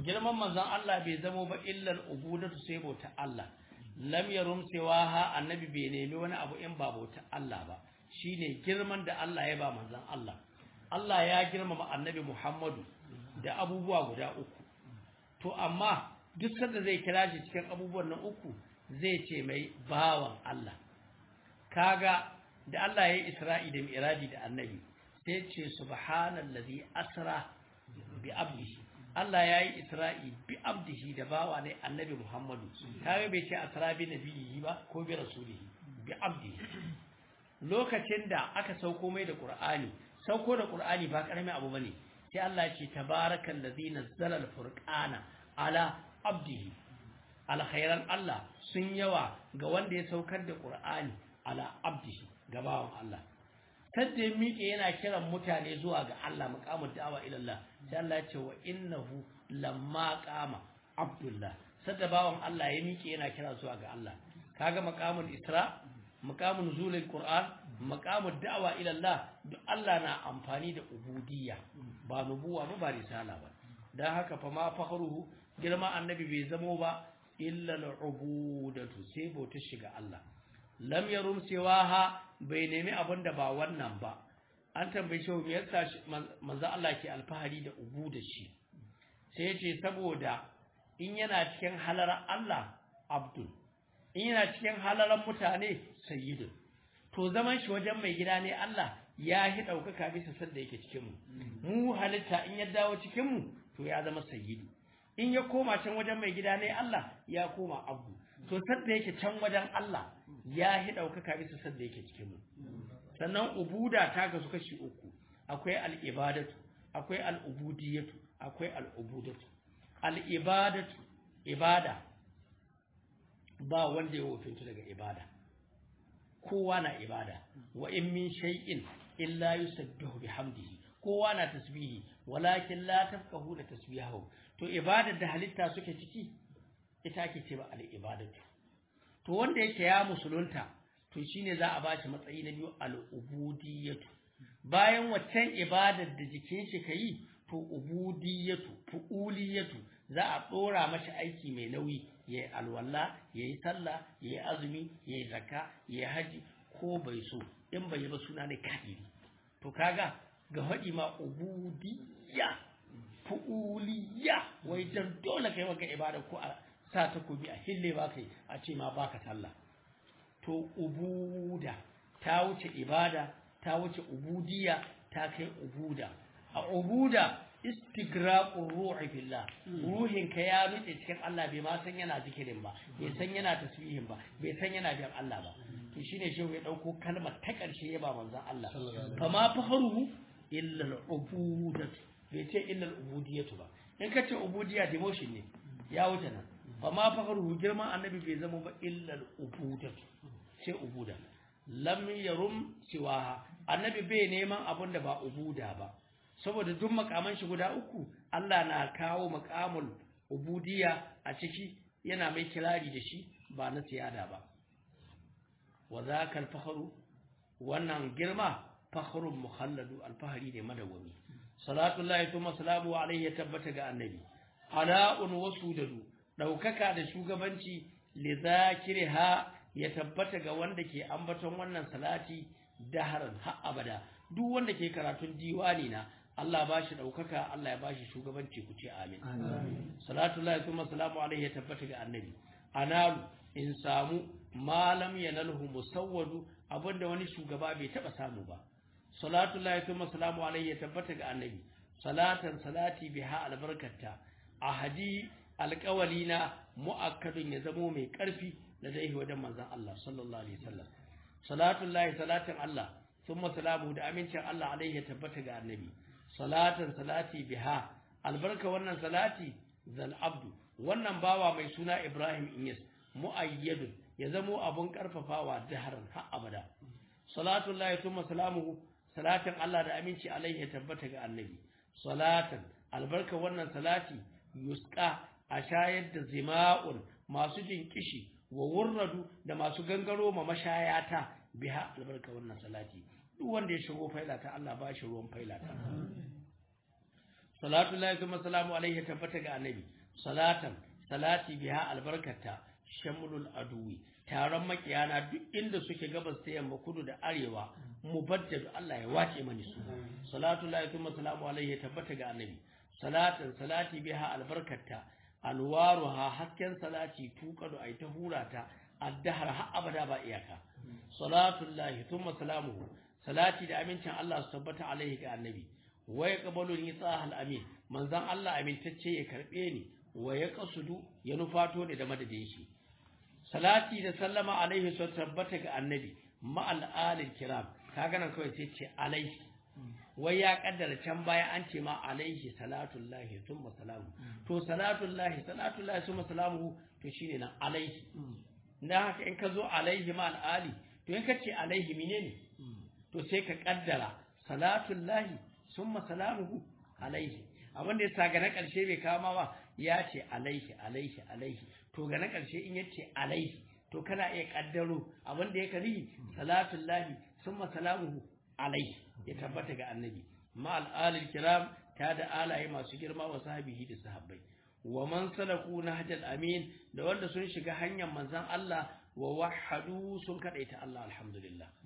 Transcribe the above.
girman manzon Allah bai zamo ba illal ubudatu sai bauta Allah lam yarum ha annabi bai nemi wani abu in ba bauta Allah ba shine girman da Allah ya ba manzon Allah Allah ya girmama annabi Muhammadu da abubuwa guda uku to amma duk sanda zai kira shi cikin abubuwan nan uku zai ce mai bawan Allah kaga da Allah ya yi Isra'i da Mi'raji da annabi sai ce subhanallazi asra bi abdihi Allah ya yi Isra'i bi abdihi da bawa ne annabi Muhammadu kaga bai ce asra bi nabiyihi ba ko bi rasulihi bi abdihi lokacin da aka sauko mai da Qur'ani sauko da Qur'ani ba karamin abu bane sai Allah ya ce tabarakal ladzi nazzala al-furqana ala abdihi alkhairan Allah sun yawa ga wanda ya saukar da Qur'ani ala abdihi gabawan Allah sadda ya miƙe yana kiran mutane zuwa ga Allah muqamud da'awa ila Allah sai Allah ya ce wa innahu lamma qama abdullah sadda bawan Allah ya miƙe yana kira zuwa ga Allah kaga maqamul isra maqamul nuzulul qur'an maqamud da'awa ila Allah duk Allah na amfani da ubudiyya ba nubuwa ba ba risala ba dan haka fa ma fakhruhu girma annabi bai zamo ba illa al'ubudatu sai bautar shiga Allah lam yarum siwaha bai nemi abin da ba wannan ba an tambaye shi me yasa manzo Allah ke alfahari da ubuda shi sai yace saboda in yana cikin halarar Allah abdul in yana cikin halarar mutane sayyidun to zaman shi wajen mai gida ne Allah ya hi daukaka bisa sanda yake cikin mu mu halitta in ya dawo cikin mu to ya zama sayyidu in ya koma can wajen mai gida ne Allah ya koma abu to sadda yake can wajen Allah ya hi daukaka bisa sadda yake cikin mu sannan ubuda ta kasu kashi uku akwai al-ibadatu akwai al-ubudiyatu akwai al-ubudatu al-ibadatu ibada ba wanda ya wofinta daga ibada kowa na ibada wa in min shay'in illa yusabbihu bihamdihi kowa na tasbihi walakin la tafqahu da tasbihahu to ibadar da halitta suke ciki ita ake cewa al-ibadatu to wanda yake ya musulunta to shine za a bashi matsayi na biyu al-ubudiyatu bayan waccan ibadar da jikin shi kai to ubudiyatu fuuliyatu za a dora mashi aiki mai nauyi yayi alwala yayi sallah yayi azumi yayi zakka yayi haji ko bai so in bai yi ba suna ne kafiri to kaga ga haɗi ma ubudiyya fu'uliya wai dan dole kai maka ibada ko a sa takobi a hille ba kai a ce ma baka sallah to ubuda ta wuce ibada ta wuce ubudiya ta kai ubuda a ubuda istigraqur ruhi billah ruhin ka ya nutse cikin Allah bai ma san yana zikirin ba bai san yana tasbihin ba bai san yana biyan Allah ba to shine shehu ya dauko kalmar ta karshe ya ba manzon Allah fa ma faharuhu illa al-ubudatu bai ce illa al-ubudiyatu ba in ka ce ubudiya demotion ne ya wuce nan fa ma faharuhu girman annabi bai zama ba illa al-ubudatu sai ubuda lam yarum siwaha annabi bai neman abin da ba ubuda ba saboda duk makaman shi guda uku Allah na kawo makamul ubudiyya a ciki yana mai kirari da shi ba na siyada ba wa zakal fakhru wannan girma fakhrun mukhalladu alfahari ne madawami salatu llahi thumma salamu alayhi ya tabbata ga annabi ala'un wasudadu daukaka da shugabanci li zakiriha ya tabbata ga wanda ke ambaton wannan salati daharan har abada duk wanda ke karatun diwani na Allah ba shi ɗaukaka Allah ya ba shi shugabanci ku ce amin salatu Allah kuma salamu alaihi ya tabbata ga annabi analu in samu malam yanalhu musawwadu abinda wani shugaba bai taba samu ba salatu Allah kuma salamu alaihi ya tabbata ga annabi salatan salati biha albarkata ahadi alƙawalina mu'akkadun ya zamo mai ƙarfi da dai wajen manzon Allah sallallahu alaihi wasallam salatu Allah salatin Allah thumma salamu da amincin Allah alaihi ya tabbata ga annabi salatan salati biha albarka wannan salati zal abdu wannan bawa mai suna Ibrahim Inyas muayyadun ya zamo abun karfafawa daharan har abada salatu Allah thumma salamuhu salatin Allah da aminci alaihi ya tabbata ga annabi salatan albarka wannan salati yusqa a shayar da zima'un masu jin kishi wa wurradu da masu gangaro ma mashayata biha albarka wannan salati duk wanda ya shigo failata Allah ba shi ruwan failata salatu lillahi kuma salamu alaihi tabbata ga annabi salatan salati biha albarkata shamlul aduwi taron makiyana duk inda suke gabas ta yamma kudu da arewa mubaddad Allah ya wace mani su salatu lillahi kuma salamu alaihi tabbata ga annabi salatan salati biha albarkata alwaruha hasken salati tuqadu ay ta hurata addahar har abada ba iyaka salatu lillahi thumma salamuhu salati da amincin Allah su tabbata alaihi ga annabi wa yaqbalu ni sahal amin manzon Allah amintacce ya karbe ni wa yaqsudu ya nufato ne da madadin shi salati da sallama alaihi su tabbata ga annabi ma al alil kiram kaga nan kawai sai ce alaihi wai ya kaddara can baya an ce ma alaihi salatullahi thumma salamu to salatullahi salatullahi thumma salamu to shine nan alaihi dan haka in ka zo alaihi ma al ali to in ka ce alaihi menene to sai ka kaddara salatullahi summa salamuhu alaihi abinda ya sa ga na ƙarshe bai kama ba ya ce alaihi alaihi alaihi to ga na ƙarshe in yace alaihi to kana iya kaddaro abinda ya kari salatullahi summa salamuhu alaihi ya tabbata ga annabi ma al'alil kiram ta da alaye masu girma wa sahabihi da sahabbai wa man salaku nahjal amin da wanda sun shiga hanyar manzon Allah wa wahadu sun kadaita Allah alhamdulillah